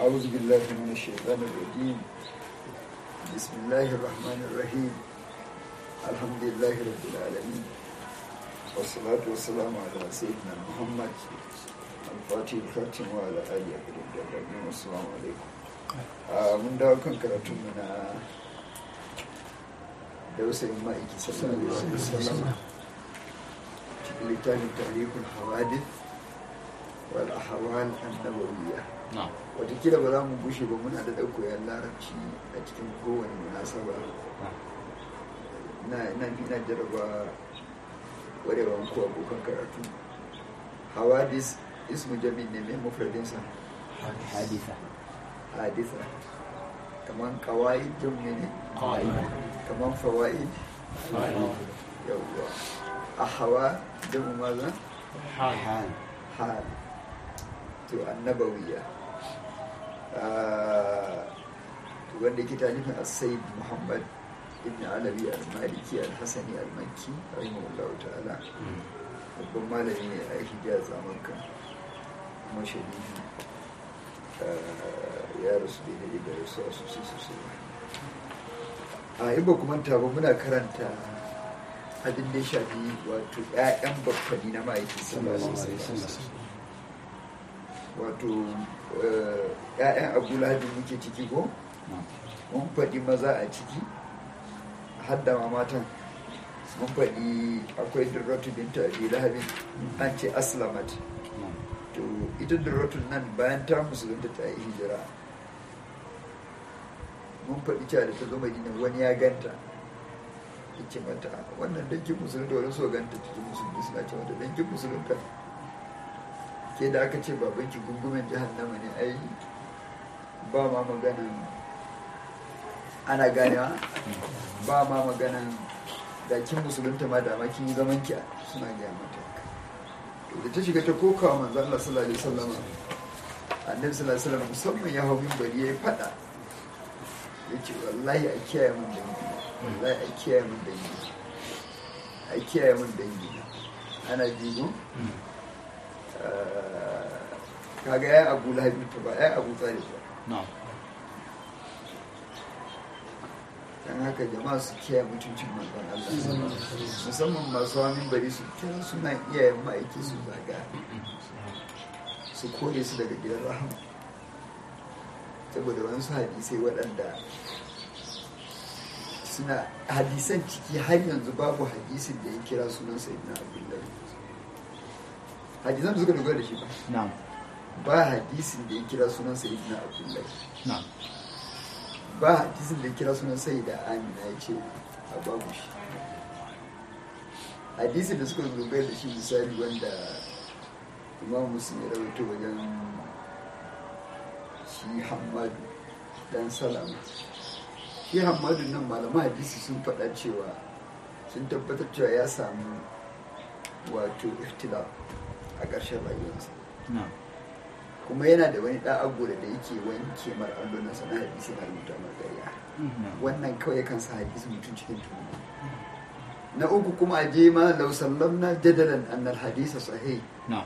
أعوذ بالله من الشيطان الرجيم بسم الله الرحمن الرحيم الحمد لله رب العالمين والصلاة والسلام على سيدنا محمد الفاتح الخاتم وعلى آله أجمعين والسلام عليكم mun dawo kan karatunmu na dausayin ma'aiki sallallahu alaihi wasallam cikin littafin tarihul hawadith wal ahwal an-nabawiyya watakila ba za mu bushe ba muna da ɗauko yan larabci a cikin kowane munasaba na nan ina jaraba warewan ko abokan karatu hawadis ismu jami'in ne mai mufradinsa hadisa hadisa kaman kawai jami'in ne kaman fawaid yawwa a hawa jamu maza hal hal to annabawiya wanda ke talifin asayid muhammad ibn alawi al-maliki al-hassani al-makki rahimahullahu ta'ala babban malami ne a hijaz amurka kuma sharifi ya rasu daidai da rasu a sosai sosai a yi ba kuma ba muna karanta abin da ya shafi wato 'ya'yan baffani na ma'aikin sallallahu alaihi wasallam wato ‘ya'yan abu lahabi muke ciki ko mun faɗi maza a ciki hadda ma matan mun faɗi akwai durratu binta abi lahabin an ce aslamat to ita durratun nan bayan ta musulunta ta yi hijira mun faɗi cewa da ta zo madina wani ya ganta ce mata wannan dankin musulunta wani so ganta cikin musulunta suna ce mata dankin musulunta ke da aka ce babanki gungumen jahannama ne ai ba ma maganan ana ganewa ba ma maganan da kin musulunta ma da kin yi zaman ki suna gaya mata to da ta shiga ta kokawa manzo Allah sallallahu alaihi wasallam annabi sallallahu alaihi wasallam musamman ya hawo bari ya fada yace wallahi a kiyaye mun dangi wallahi a kiyaye mun dangi a kiyaye mun dangi ana jigo kaga ya abu lahabi ta ba ya abu tsari ba dan haka jama'a su kiyaye mutuncin manzon Allah musamman masu hamin bari su kira suna iyayen ma'aiki su zaga su kore su daga gidan rahama saboda wani su hadisai waɗanda suna hadisan ciki har yanzu babu hadisin da ya kira sunan sayyidina abdullahi hadisan da suka dogara da shi ba ba hadisin da ya kira sunan sayyidina abdullahi ba hadisin da ya kira sunan sayyida amina ya ce a babu shi hadisin da suka dogara da shi misali wanda imam muslim ya rawaito wajen shi hamadu dan salama shi hamadu nan malaman hadisi sun faɗa cewa sun tabbatar cewa ya samu wato ikhtilaf a ƙarshen rayuwarsa kuma yana da wani ɗan agora da yake wanke mar allonan sana hadisi na rubuta margariya wannan kawai kan sa hadisi mutum cikin tuhuma na uku kuma a je ma lau sallamna jadalan annal hadisa sahih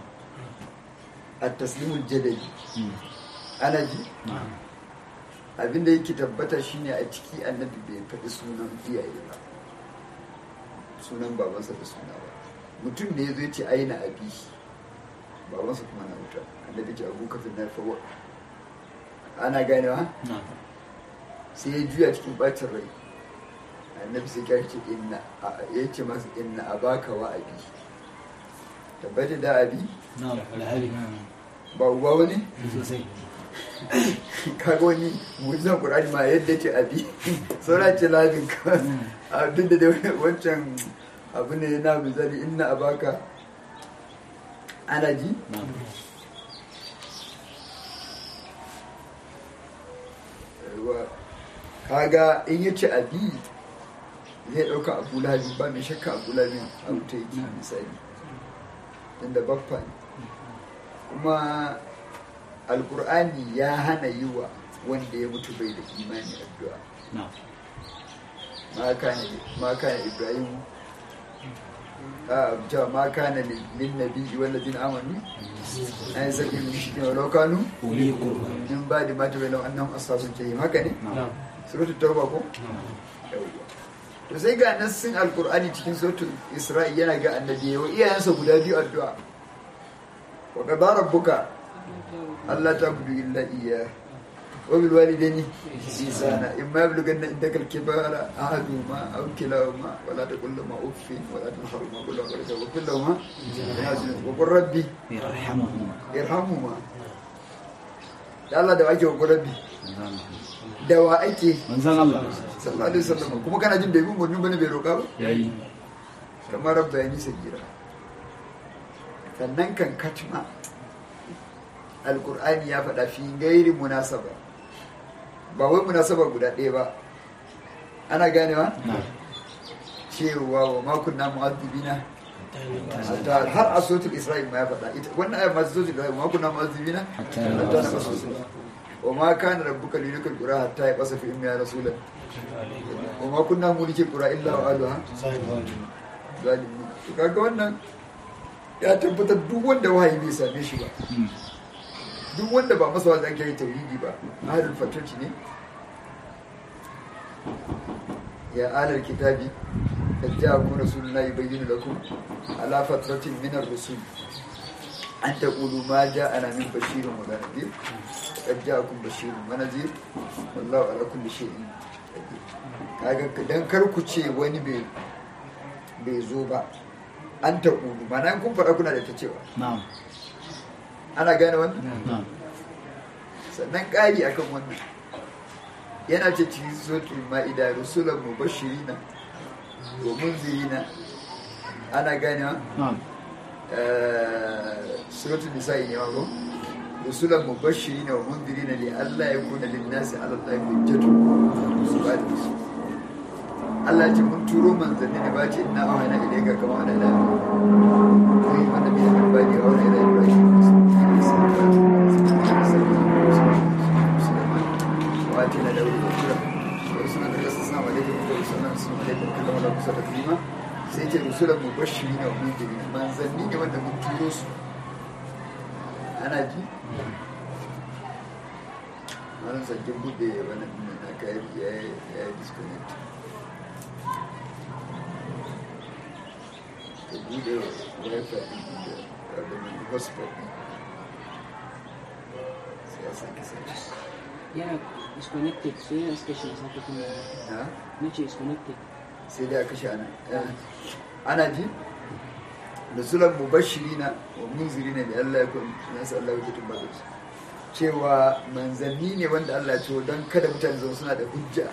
a taslimul jadali ana ji abinda yake tabbata shine a ciki annabi bai faɗi sunan iyaye ba sunan babansa da suna ba mutum ne ya zo ce aina abi babansa kuma na wuta annabi ce abu kafin na fawa ana ganewa sai ya juya cikin bacin rai annabi sai ya ce inna ya ce masa inna abaka wa abi tabbata da abi ba uba wani kaga wani mujizan qur'ani ma yadda ce abi saura ce labin ka abin da wancan abu ne na misali inna abaka ana ji kaga in ya ce abi zai ɗauka abu labi ba mai shakka abu labi abu ta yi misali inda baffa ne kuma alkur'ani ya hana yi wa wanda ya mutu bai da imani addu'a ma kana ibrahim a ta ma kana lin nabi wal ladina amanu ay sabi min shi ne walau kanu uli qurba min ba da mata bayan annahum ashabul jahim haka ne suratul tauba ko yawwa to sai ga nassin alqur'ani cikin suratul isra'i yana ga annabi wa iyayensa guda biyu addu'a wa qadara rabbuka alla ta'budu illa iyyah wa bil walidayni ihsana imma yablughanna indaka al-kibara ahaduhuma aw kilahuma wa la taqul lahumā uffin wa la tanharhumā wa qul lahumā qawlan lahumā wa qur rabbi yarhamuhuma irhamhuma da Allah da wake wa qur rabbi da wa ake manzon Allah sallallahu alaihi wasallam kuma kana jin bai bin murnin bane bai roƙa ba yayi kamar rabba ya nisa gira sannan kan katma alkur'ani ya faɗa fi gairi munasaba ba wai munasaba guda ɗaya ba ana ganewa na cewa wa makon na mu'azzibina hatta har a sotul isra'il ma ya faɗa ita wannan ayat masu sotul isra'il wa makon na mu'azzibina Hatta hatta na masu wa ma kana rabbuka lilikal qura hatta ya qasa fi ummi ya rasulan wa ma kunna mulikil qura illa wa aluha zalimi to kaga wannan ya tabbatar duk wanda wahayi bai same shi ba Mm. duk wanda ba masa wanda ake yi tauhidi ba ahlul fatati ne ya alal kitabi qad ja'akum rasuluna yubayyinu lakum ala fatratin min ar-rusul an taqulu ma ja'ana min bashirin wa nadhir qad ja'akum bashirun wa nadhir wallahu ala kulli shay'in qadir kaga dan kar ku ce wani bai bai zo ba an taqulu mana kun fara kuna da ta cewa na'am ana gane wannan na'am sannan ƙari akan wannan yana ce cikin sotul ma'ida rusulan mubashirina wa munzirina ana ganewa na'am suratul nisa'i ne mako rusulan mubashirina wa munzirina li Allah ya kuna lin nasi ala Allah hujjatu su ba da su Allah ce mun turo manzanni ne ba ce ina awhana ilayka kama ana da kai wanda bai da bani wa wani ilayka واتينا له الذكر ورسلا قصصنا عليكم ورسلا نسلم عليكم كل ما لكم تكريما sai ce rusulan mubashirin wa mundirin manzanni ne wanda mun turo su ana ji wannan sakin bude wannan din na kai ya ya disconnect ka bude wifi din da abin hotspot din sai ya sake sake yana disconnected so yana suka shi sa kuma ha na ce disconnected sai dai a kashe ana ana ji rasulan mubashirina wa munzirina da Allah ya kun nasu Allah ya tun bazar cewa manzanni ne wanda Allah ya ce don kada mutane zama suna da hujja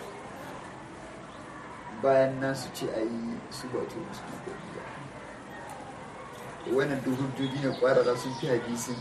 bayan nan su ce a yi su ba to musu da hujja wannan duk hujjoji ne kwarara sun fi hadisin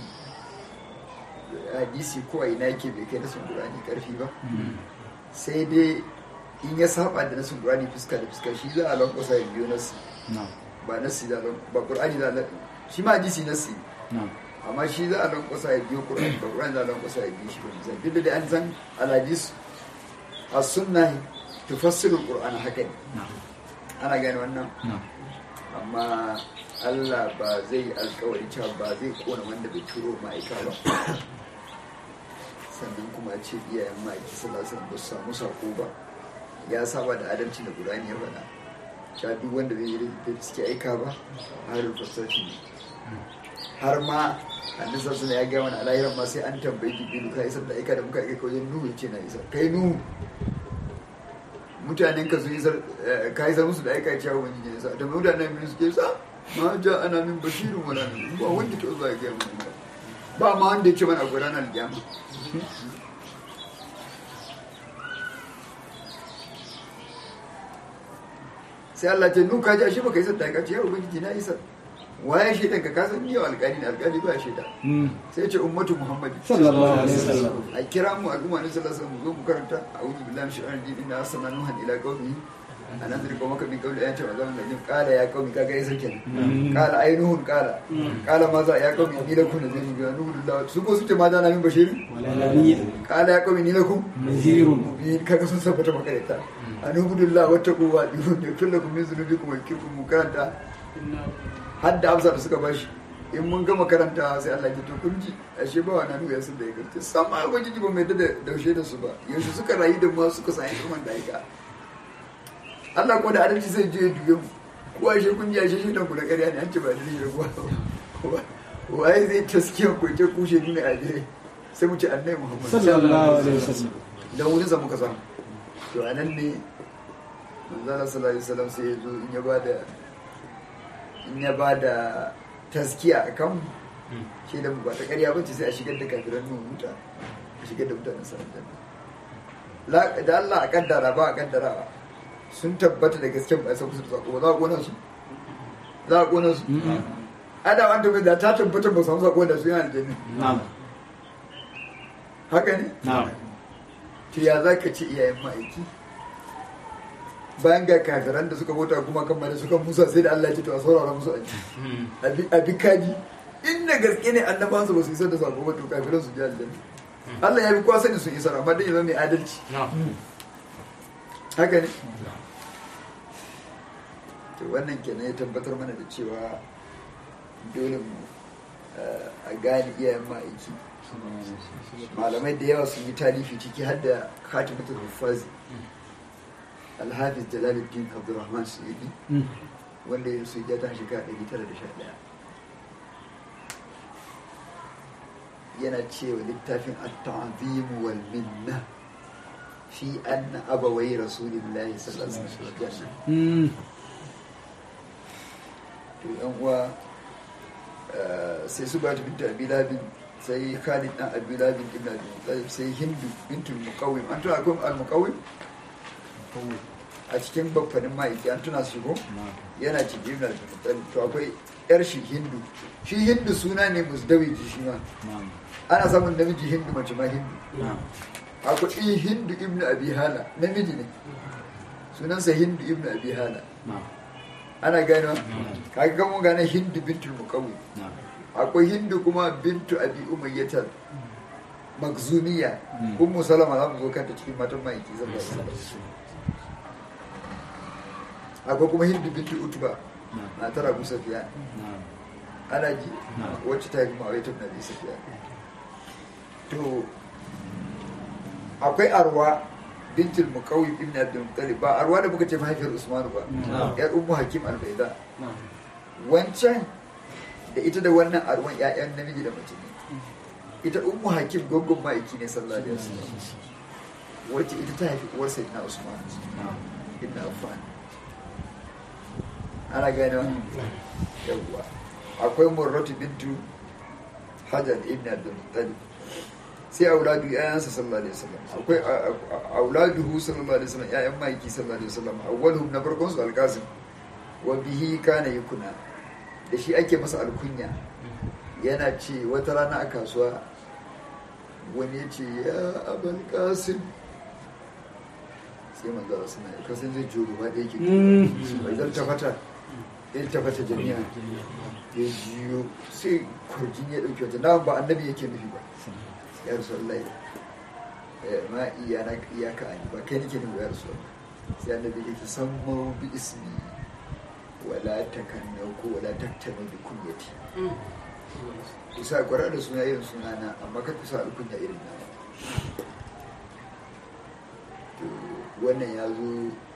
hadisi ko a ina yake bai kai na sun Qur'ani karfi ba sai dai in ya saba da nasin Qur'ani fuska da fuska shi za a lankwasa ya biyo nasi na'am ba nasi da lan- ba Qur'ani da lan- shi ma hadisi nasi na'am amma shi za a lankwasa ya biyo Qur'ani ba Qur'ani za a lankwasa ya biyo shi ba misali duk da dai an san al-hadis as-sunna tufassiru al-Qur'an haka ne na'am ana gane wannan na'am amma Allah ba zai alkawari cewa ba zai kona wanda bai turo ma'aika ba sannan kuma ce iyayen ma'aiki sallallahu alaihi wasallam ba su samu sako ba ya saba da adalci da Qur'ani ya faɗa cewa duk wanda bai yi da suke aika ba harin fasarci ne har ma annabi sallallahu alaihi ya gaya mana alahiran ma sai an tambayi jibrilu ka isar da aika da muka aika wajen nuhu ce na isar kai nuhu mutanen ka sun isar eh, ka isar musu da aika cewa wani ne sa da mutanen min suke sa ma ja ana min bashirin wala min ba wanda ta zuwa ya gaya mana ba ma wanda ya ce mana akwai ranar kiyama sai Allah ce nuka ji ashe baka isar da aika ce ya ubangiji na isar waye shaidan ka kasan yau alƙali ne alƙali ba shaida Mm. sai ce ummatu muhammad sallallahu alaihi wasallam a kira mu al'umma ne sallallahu alaihi wasallam mu zo mu karanta a'udhu billahi minash shaitanir rajim inna arsalna nuhan ila qaumihi an anzir qawmaka min qawli ayati wa zaman najim qala ya qaumi kaga isar kenan qala ay nuhun qala qala ma za ya qaumi ni lakum nazirun bi nuhu lillahi su ko su ce ma za na min bashirin walalabiyin qala ya qaumi ni lakum nazirun mubin kaga sun sabbata makaranta an ubudullah wa taqu wa dihun ya kullakum min zunubikum wa yakirkum mu karanta har da amsa da suka bashi in mun gama karanta sai Allah ya to kun ji ashe ba wani nuna sun da ya karce sama ubangiji ba mai da daushe da su ba yaushe suka rayu da mu suka sa ilman da aika Allah ko da adalci sai je duye mu ko ashe kun ji ashe shi dan ku da ƙarya ne an ce ba da shi da kuwa waye zai taskiya ko ce kushe ni ne a dire sai mu ce annabi Muhammad sallallahu alaihi wasallam da wurin sa muka samu to anan ne manzala sallallahu alaihi wasallam sai ya zo in ya bada in ya bada taskiya a kan shi da ba ta ƙarya bace sai a shigar da kafiran nun wuta a shigar da mutanen sa aljanna da Allah a kaddara ba a kaddara sun tabbata da gaske ba sai kusa da sako ba za a kona su za a kona su ada wanda bai da ta tabbata ba samu sako da su yana aljanna na'am haka ne na'am to ya za ka ce iyayen ma'aiki bayan ga kafiran da suka bauta kuma kan da suka musa sai da Allah ya ce to a saurara musu aji a bi kaji inda gaske ne annaban su ba su isar da sako ba to kafiran su ji aljanna Allah ya bi kowa sani sun isar amma dai ya zama mai adalci haka ne to wannan kenan ya tabbatar mana da cewa dole mu a gane iyayen ma'aiki malamai da yawa sun yi tarihi ciki har da khatimatul hufazi alhafiz jalaluddin abdurrahman su'idi wanda ya su ta shekara 911 yana cewa littafin at-ta'zim wal minna fi anna abawai rasulillahi sallallahu alaihi wasallam to yan uwa sai su ba ta binta abi labin sai khalid dan abi labin ibn abi talib sai hindu bintul muqawwim an tuna akwai al muqawwim a cikin babbanin ma'aiki an tuna su shigo yana cikin ibn abi talib to akwai yar shi hindu shi hindu suna ne musdawiji shi ma ana samun namiji hindu mace ma hindu akwai hindu ibn abi hala namiji ne sunansa hindu ibn abi hala ana gano kaga kan mun gane hindu bintul muqawwi akwai hindu kuma bintu abi umayyatar magzumiya ummu salama za mu zo kanta cikin matan ma'aiki zan ba akwai kuma hindu bintu utuba na tara abu safiya ana ji wacce ta yi kuma awaitar na bi safiya to akwai arwa bintul muqawwi ibn abdul muttalib ba arwa da muka ce mahaifiyar usman ba yar ummu hakim al-baida wancan da ita da wannan arwan ƴaƴan namiji da mace ne ita ummu hakim gongon ma'aiki ne sallallahu alaihi wasallam wacce ita ta haifi uwar sayyidina usman ibn affan ana gane wannan yawwa akwai murratu bintu hajar ibn abdul muttalib sai auladu yayansa sallallahu alaihi wasallam akwai auladuhu sallallahu alaihi wasallam yayan maiki sallallahu alaihi wasallam awwaluhum na farkon su alqasim wa bihi kana yakuna da shi ake masa alkunya yana ce wata rana a kasuwa wani ya ce ya abal qasim sai manzo Allah suna ya kasan zai juro ba da yake bai zan tafata ya tafata jami'a ya jiyo sai kurjin ya dauke wata na ba annabi yake nufi ba ya rasu Allah ma iya na iyaka ani ba kai nake nufi ya rasu sai annabi yake san mu bi ismi wala takanna ko wala taktanu bi kunyati kusa gwara da suna irin sunana amma kar kusa alkunya irin na to wannan ya zo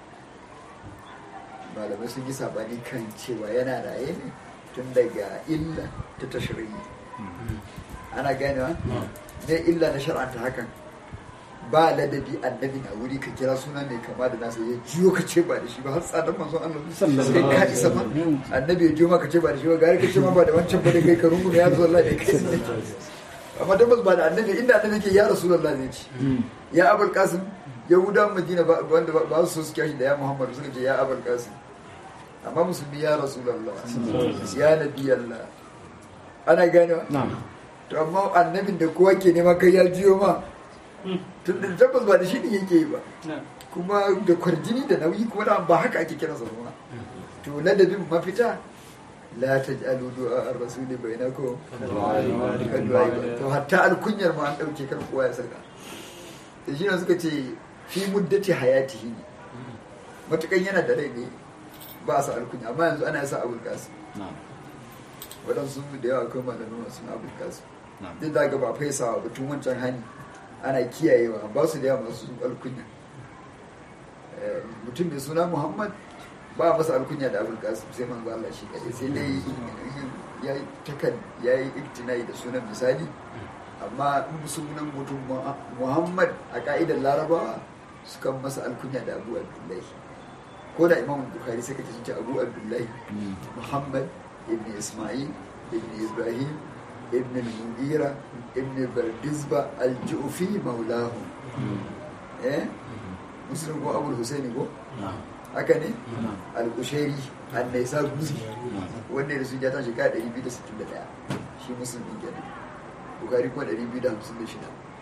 malamai sun yi sabani kan cewa yana raye ne tun daga illa ta tashiri ana ganewa ne illa na shar'anta hakan ba ladabi annabi a wuri ka kira suna mai kama da nasa ya jiyo ka ce ba da shi ba har tsadan manzon Allah sai ka isa ma annabi ya jiyo ma ka ce ba da shi ba gari ka ce ma ba da wancan ba da kai ka rungume ya zo Allah ne kai amma tabbas ba da annabi inda annabi ke ya rasulullah ne ce ya abul qasim yahudan madina wanda ba su su kyashi da ya muhammad suka ce ya abul qasim amma musulmi ya rasulullah ya nabi Allah ana ganewa to amma annabin da kowa ke nema kai ya jiyo ma tun da tabbas ba da shi ne yake yi ba kuma da kwarjini da nauyi kuma da ba haka ake kiransa ba to ladabin mafita la taj'alu du'a ar-rasul bainakum to hatta alkunyar ma an dauke kar kowa ya saka da shi ne suka ce fi muddati hayatihi matukan yana da rai ne ba sa alkunya amma yanzu ana sa abul kasim na'am waɗansu da yawa akwai malamai masu abul kasim na'am duk da ga ba faisawa ba tun wancan hani ana kiyayewa ba su da yawa masu alkunya Eh, mutum mai suna muhammad ba masa alkunya da abul kasim sai manzo Allah shi kadai sai dai ya yi takan ya yi iktinai da sunan misali amma in sunan mutum Mu- muhammad a ka'idar larabawa sukan masa alkunya da abu abdullahi ko da imam bukhari sai kace sun ce abu abdullahi Mm. محمد ابن إسماعيل ابن إبراهيم ابن المغيرة ابن بردزبة الجوفي مولاه إيه مسلم هو أبو الحسين هو na'am haka ne na'am al-kushairi an-naisa guzi na'am wanda da su ja ta shekara 261 shi musulmi kenan bukari kuma 256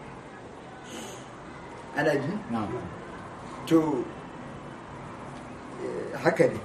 ana ji na'am to eh, haka ne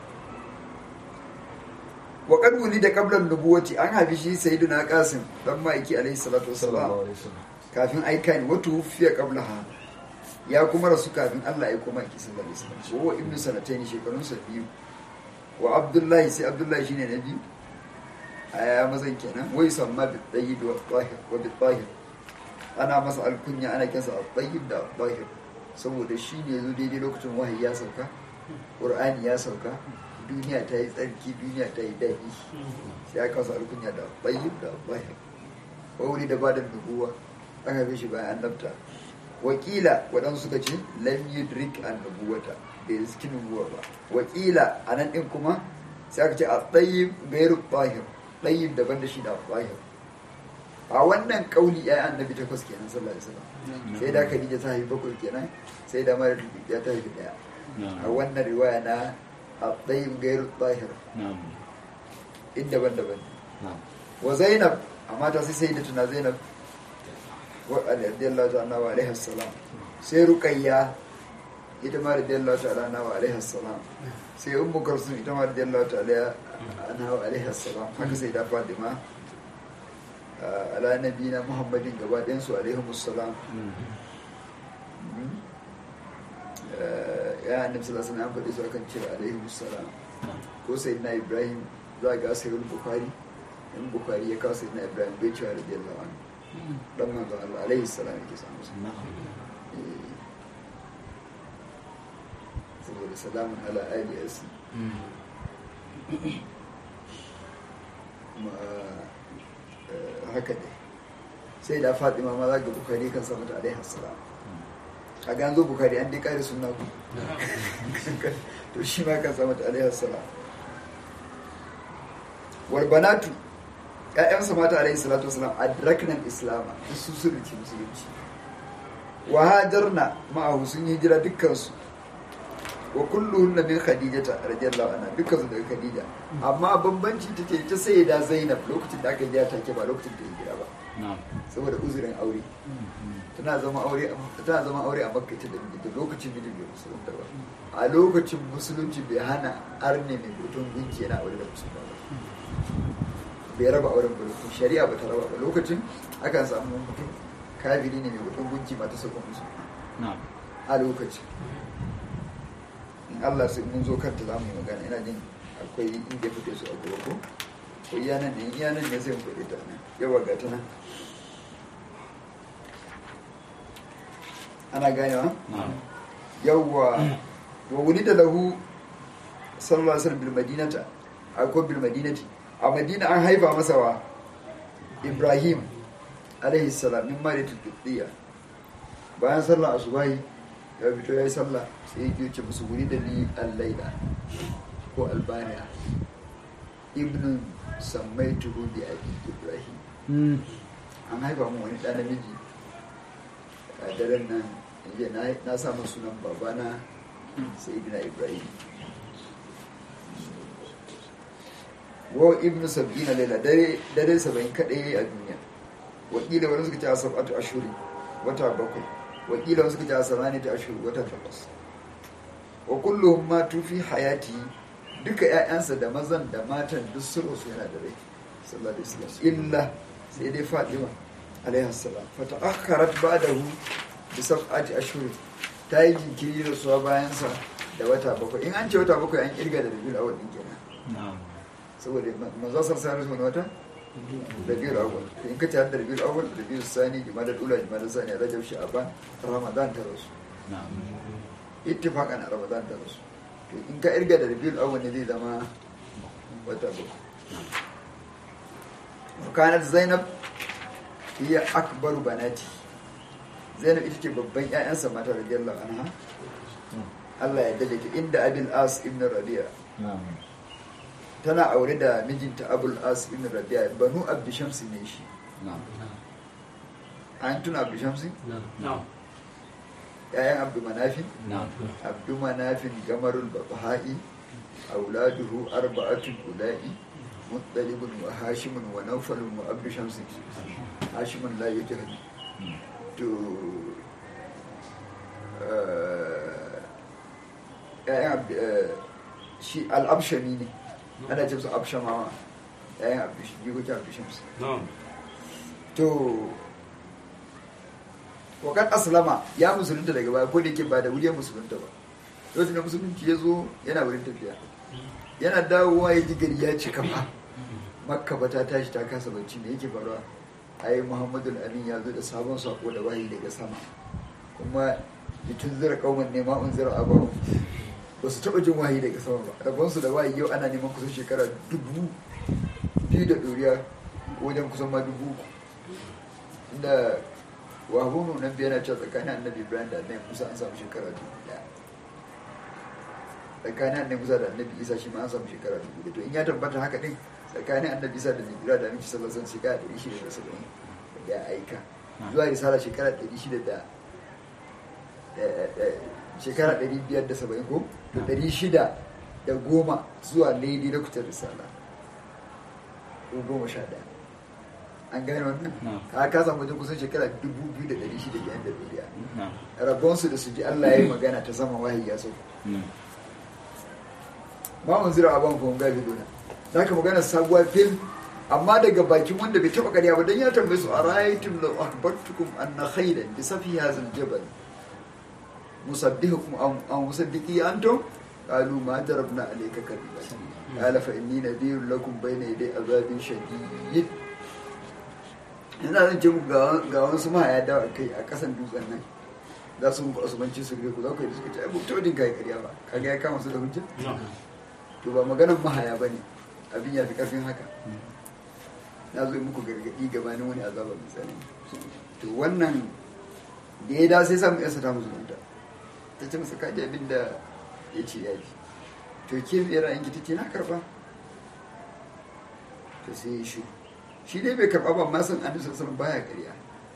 wa kad da qablan nubuwati an haifi shi sayyiduna qasim dan ma'aiki alaihi salatu wassalam kafin aika ne wato fiye qablaha ya kuma rasu kafin Allah ya koma ki sallallahu alaihi wasallam wa ibnu sanatayn shekarun sa biyu wa abdullahi sai abdullahi shine na biyu aya mazan kenan wai samma bi tayyib wa tahir wa bi tahir ana masa alkunya ana kinsa at-tayyib da at-tahir saboda shi ne zo daidai lokacin wahayi ya sauka qur'ani ya sauka duniya ta yi tsarki duniya ta yi daɗi sai aka masa alkunya da at-tayyib da at-tahir wuri da ba da nubuwa aka fi shi bayan annabta wakila waɗansu suka ce lam yudrik an nubuwata bai riski nubuwa ba wakila a nan ɗin kuma sai aka ce a tsayin gairu tahir tsayin daban da shi da tahir a wannan kauli ya annabi takwas kenan sallallahu alaihi wasallam sai da khadija ta haifi bakwai kenan sai da mara ya ta haifi daya a wannan riwaya na a tsayin gairu tahir na'am in daban-daban na'am wa zainab amma ta sai sai da tuna zainab wa radiyallahu ta'ala wa alaihi salam sai ruqayya ita ma radiyallahu ta'ala wa alaihi salam sai ummu kulsum ita ma radiyallahu ta'ala anha wa alaihi salam haka sai da fatima ah, ala nabiyina muhammadin gaba ɗayan su alaihi salam ya annabi sallallahu alaihi wasallam an faɗi su akan cewa alaihi salam ko sai na ibrahim za ga sai bukhari in bukhari ya kawo sai na ibrahim bai cewa radiyallahu anhu dan manzon Allah alaihi salam yake samu sa na'am Eh, saboda salamun ala ali asi kuma eh, haka ne sai da fatima ma za ga bukhari kan samu ta alaihi salam a ga an zo bukhari an dai kare sunna ku to shi ma kan samu ta alaihi salam wal banatu ƴaƴansa mata alaihi salatu wasalam adraknan islama duk su sun rike musulunci wa hajarna ma'ahu sun yi hijira dukkansu wa kulluhunna min khadijata radiyallahu anha dukkan su daga khadija amma bambanci take ta sai da zainab lokacin da aka yi ta ke ba lokacin da ya hijira ba na'am saboda uzurin aure tana zama aure tana zama aure a makka ita da miji da lokacin miji bai musulunta ba a lokacin musulunci bai hana arne mai hoton gunki yana aure da musulunta ba bai raba auren ba lokacin shari'a ba ta raba ba lokacin akan samu mutum kafiri ne mai hoton gunki ba ta sauka musu na'am a lokacin in Allah sai mun zo kanta za mu yi magana ina jin akwai inda fito su a gaba ko ko iya nan ne iya nan ne sai mu faɗi ta nan yawa ga ta nan ana ganewa na'am yawwa wa wuni da lahu sallallahu alaihi wasallam bil madinata akwai bil madinati a madina an haifa masa wa ibrahim alaihi salam min maritul qibtiyya bayan sallar asubahi ya fito ya yi sallah sai ya ce musu wuri da ni al-laila ko albaniya ibn sammaituhu bi abi ibrahim an haifa mu wani ɗan namiji a daren nan inda na na sa masa sunan babana sai ibn ibrahim wa ibn sab'ina laila dare dare saba'in kadai a duniya wakila wani suka ce a sab'atu ashuri wata bakwai wakila wani suka ce a samani ta ashuri wata takwas wa kullum ma tufi hayati duka ƴaƴansa da mazan da matan duk sun rasu yana da rai sallallahu alaihi wasallam illa sai dai fatima alaihi salam fa ta'akkarat ba'dahu bi sab'ati ashhur ta yi jinkiri da suwa bayan sa da wata bakwai in an ce wata bakwai an kirga da rabiul awwal din kenan na'am saboda manzo sallallahu alaihi wata rabiul awwal to in ka ce har da rabiul awwal rabiul sani jumada ula jumada sani rajab sha'ban ramadan ta rasu na'am ittifaqan a ramadan ta rasu to in ka irga da rabiul awwal ne zai zama wata bakwai kanat zainab hiya akbaru banati zainab ita ce babban ƴaƴansa mata radiyallahu anha Allah ya dade ta inda abil as ibn rabi'a na'am tana aure da mijinta abul as ibn rabi'a banu abdu shamsi ne shi na'am an tuna abdu shamsi نعم ƴaƴan abdu manafin na'am abdu manafin gamarul babha'i auladuhu arba'atun ula'i muttalibun wa hashimun wa nawfalun wa abdu shamsi hashimun la yujhad to eh, ƴaƴan abdu eh, shi al-abshami ne ana ce su abshamawa ƴaƴan abdu jikokin abdu shamsi نعم to wakar aslama ya musulunta daga baya ko da yake ba da wuri ya musulunta ba lokacin da musulunci ya zo yana wurin tafiya yana dawowa ya ji gari ya cika ba makka ba ta tashi ta kasa bacci me yake faruwa ai muhammadu amin ya zo da sabon sako da wahayi daga sama kuma litun zira kauman nema un zira abahu ba su taɓa jin wahayi daga sama ba rabonsu da wahayi yau ana neman kusan shekara dubu biyu da ɗoriya wajen kusan ma dubu uku inda wahunu nan biya na cewa tsakanin annabi ibrahim da annabi musa an samu shekara dubu daya tsakanin annabi musa da annabi isa shi ma an samu shekara dubu daya to in ya tabbata haka din tsakanin annabi isa da nijira da annabi sallallahu alaihi wasallam shekara ɗari shida da saba'in da ya aika zuwa risala shekara ɗari shida da da- da- shekara ɗari biyar da saba'in ko da ɗari shida da goma zuwa daidai lokutan risala ko goma sha ɗaya an gane wannan Na'am. ka ka samu wajen kusan shekara dubu biyu da ɗari shida da yan da ɗoriya na'am rabonsu da su ji Allah ya yi magana ta sama wahayi ya sauko Mm. ma mun zira abin kuma gabi dona za ka magana sabuwa fil amma daga bakin wanda bai taɓa ƙarya ba don ya tambaye su a rayatun da akbartukum anna khairan bi safi hazal jabal musabbihukum am am musaddiqi antum qalu ma darabna alayka kadiba qala fa inni nadhirun lakum bayna yaday azabin shadid ina zan ce muku ga ga wasu mahaya da kai a kasan dutsen nan za su muku asubanci su gare ku za ku yi da suka ce ai mutu din kai ƙarya ba kaga ya kama su da hujja نعم to ba maganar mahaya ba ne abin ya fi ƙarfin haka na zo yi muku gargaɗi gabanin wani azaba mai tsanani to wannan da ya da sai samu yasa ta musulunta ta ce masa kaji abin da ya ce ya ji to ke mai ra'ayin ki take na karba to sai ya shi shi dai bai karba ba amma san annabi sallallahu alaihi baya ƙarya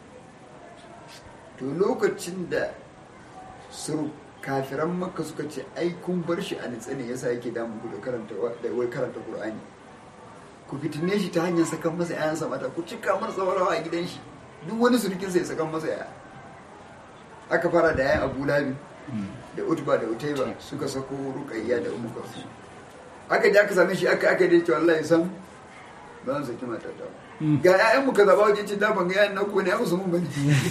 to lokacin da suru kafiran makka suka ce ai kun bar shi a nitsa ne yasa yake damun ku da karanta wa- da wai karanta qur'ani ku fitine shi ta hanyar sakan masa yayansa mata ku cika mar tsawarawa a gidan shi duk wani surukin sai sakan masa yaya aka fara da yayan abu labi da utba da utaiba suka sako ruqayya da ummu kulsum aka je aka same shi aka aka dai ce wallahi san ba zan saki mata ta ba. ga yayan mu kaza ba wajen cin da ban ga yayan nan ko ne ai musu mun bane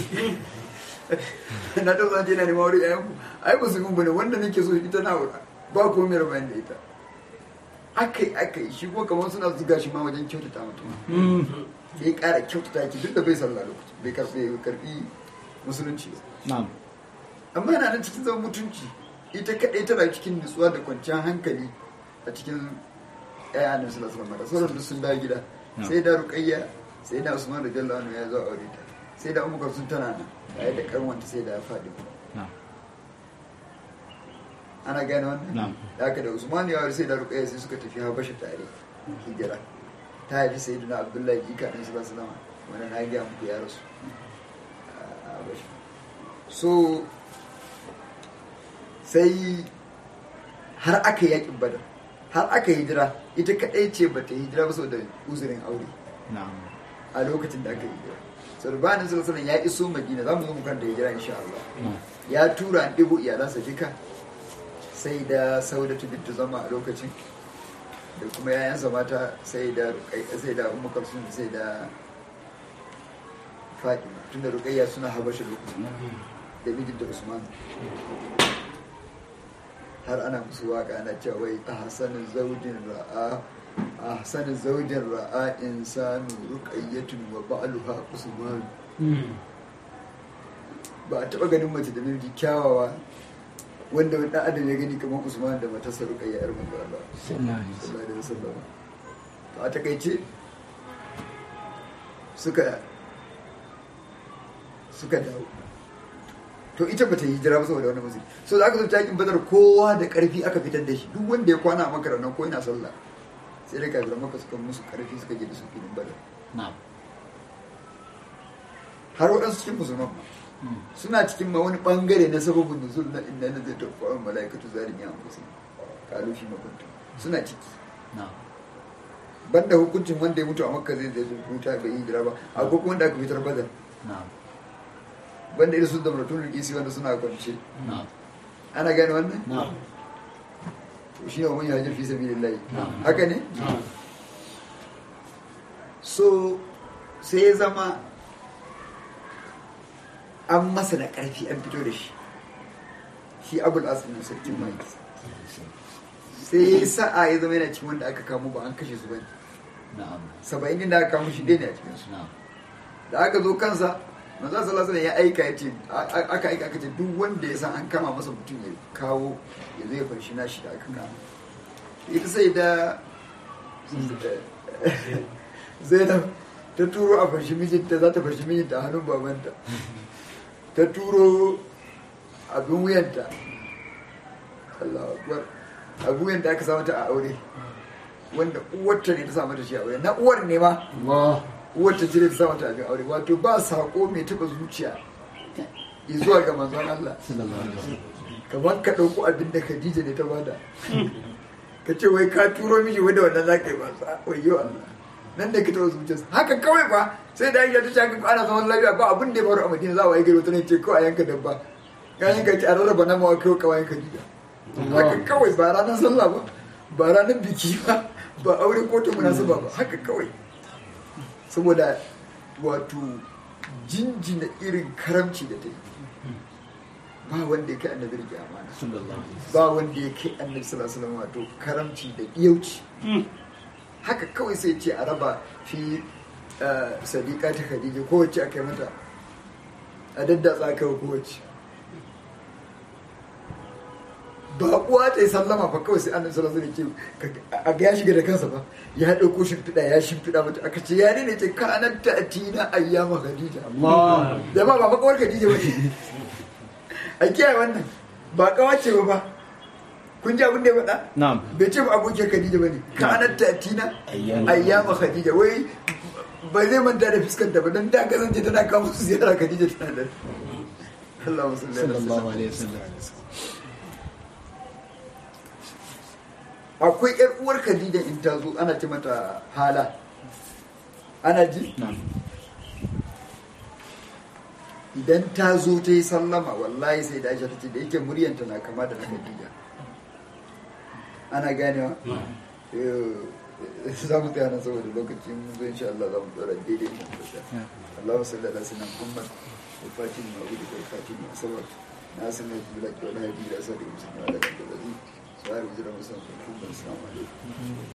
na ta zance na neman wuri yayan ku ai ba su mun bane wanda nake so ita na aura ba ko mai rabayin da ita akai akai shi ko kamar suna zuga shi ma wajen kyautata mutum sai ƙara kyautata ki duk da bai sallah lokaci bai karɓi karɓi musulunci ba na'am amma yana nan cikin zaman mutunci ita kaɗai tana cikin nutsuwa da kwanciyar hankali a cikin ƴaƴa annabi sallallahu alaihi wasallam sauran duk sun dawo gida Yeah. sai da ruqayya sai da usman radiyallahu anhu ya zo aure ta sai da ummu kulsum tana nan tare da karwanta sai da faɗi na'am ana gane wannan Na'am. da haka da usman ya aure sai da ruqayya sai suka tafi habasha tare hijira ta haifi sayyidina abdullahi jika ɗan sallallahu alaihi wasallam wannan na ga muku ya rasu a habasha so sai har aka yi yakin badar har aka hijira ita kadai ce ba ta hijira ba saboda uzurin aure na'am a lokacin da aka yi hijira sau da bayanin sallallahu ya iso madina za mu zo mu kan da hijira insha Allah na'am ya tura an ɗigo iyalansa duka sai da saudatu bintu zama a lokacin da kuma yayansa mata sai da Ruqayya- sai da ummu kalsum sai da fatima tunda ruqayya suna habasha lokacin da mijinta usman har ana musu waka ana cewa wai a hasanin zaujin ra'a a hasanin zaujin ra'a insanu ruqayyatun wa ba'luha usman ba a taba ganin mace da namiji kyawawa wanda wani dan adam ya gani kamar usman da matarsa ruqayya yar manzo Allah sallallahu alaihi wasallam to a takaice suka suka dawo to ita bata yi hijira ba saboda wannan musulmi so da aka zo takin badar kowa da karfi aka fitar da shi duk wanda ya kwana a makarar nan ko yana sallah sai da kafiran maka suka musu karfi suka je da su filin badar na'am har waɗansu cikin musulman ma suna cikin ma wani bangare na sababin nuzul na inna na zai tafi wa mala'ikatu zalimi an kusa kalu fi makuntu suna ciki na'am banda hukuncin wanda ya mutu a makka zai zai huta bai yi hijira ba akwai kuma wanda aka fitar badar na'am banda irin su da muratun rikisi wanda suna kwance na'am ana gane wannan na'am to shi ne wa manyan hajjar fi sabilillahi Na'am. haka ne so sai ya zama an masa da ƙarfi an fito da shi shi abul asirin sarkin mai sai sa'a ya zama yana cikin wanda aka kamo ba an kashe su bane na'am saba'in din da aka kamo shi ɗaya ne a cikin su na'am da aka zo kansa manzo sallallahu alaihi ya aika ya ce aka aika aka ce duk wanda ya san an kama masa mutum ya kawo ya zo ya fanshi nashi da aka kama ita sai da zainab ta turo a fanshi mijinta za ta fanshi mijinta a hannun babanta ta turo abin wuyanta Allah akbar abin wuyanta aka samu ta a aure wanda uwarta ne ta samu ta shi a aure na uwar ne ma Allah uwar ta jire ta samu ta abin aure wato ba sako mai taba zuciya zuwa ga manzon Allah sallallahu alaihi wasallam kamar ka ɗauko abin da Khadija ne ta bada ka ce wai ka turo miji wanda wannan za ka yi ba wayo Allah nan da ka taɓa zuciyarsa haka kawai ba sai da Aisha ta ce haka ana zaman lafiya ba abin da ya faru a Madina za a waye gari wata ne ce kawai a yanka dabba ya yanka ce a rarraba nama wa kai kawai Khadija haka kawai ba ranar sallah ba ba ranar biki ba ba aure ko ta munasaba ba haka kawai saboda wato jinjina irin karamci da ta yi ba wanda ya kai annabi rike amana sallallahu alaihi wasallam ba wanda ya kai annabi sallallahu alaihi wasallam wato karamci da iyauci haka kawai sai ce a raba fi eh, sadiqa ta khadija kowace aka yi mata a daddatsa aka yi kowace ba kuwa ta yi sallama fa kawai sai annabi sallallahu alaihi wasallam ya ce ka- a ga ya shiga da kansa ba ya dauko shimfiɗa ya shimfiɗa mata aka ce ya ne ce kanat ta atina ayyama khadija Allah da ba ba kawar khadija ba ne a kiyaye wannan ba kawace ba ba kun ji abin da ya faɗa na'am bai ce ba abokin khadija ba ne kanat ta atina Ayyama. ayyama khadija wai ba zai manta da fuskanta ba don da kasance tana kawo su ziyara khadija tana da Allahumma salli ala sallallahu sayyidina alaihi wasallam akwai yar uwar khadija in ta zo ana ce mata hala ana ji na'am idan ta zo ta yi sallama wallahi sai da aisha ta ce da yake muryanta na kama da na khadija ana ganewa Eh, za mu tsaya nan saboda lokacin mun zo insha Allah za mu tsara daidai mu tsaya Allahu salli ala sayyidina Muhammad wa fatin ma wudi wa fatin ma sabab na sanar da bilaki wa la hadi ila sadi musulmi ala kan da zai sai mu jira musan kun assalamu alaikum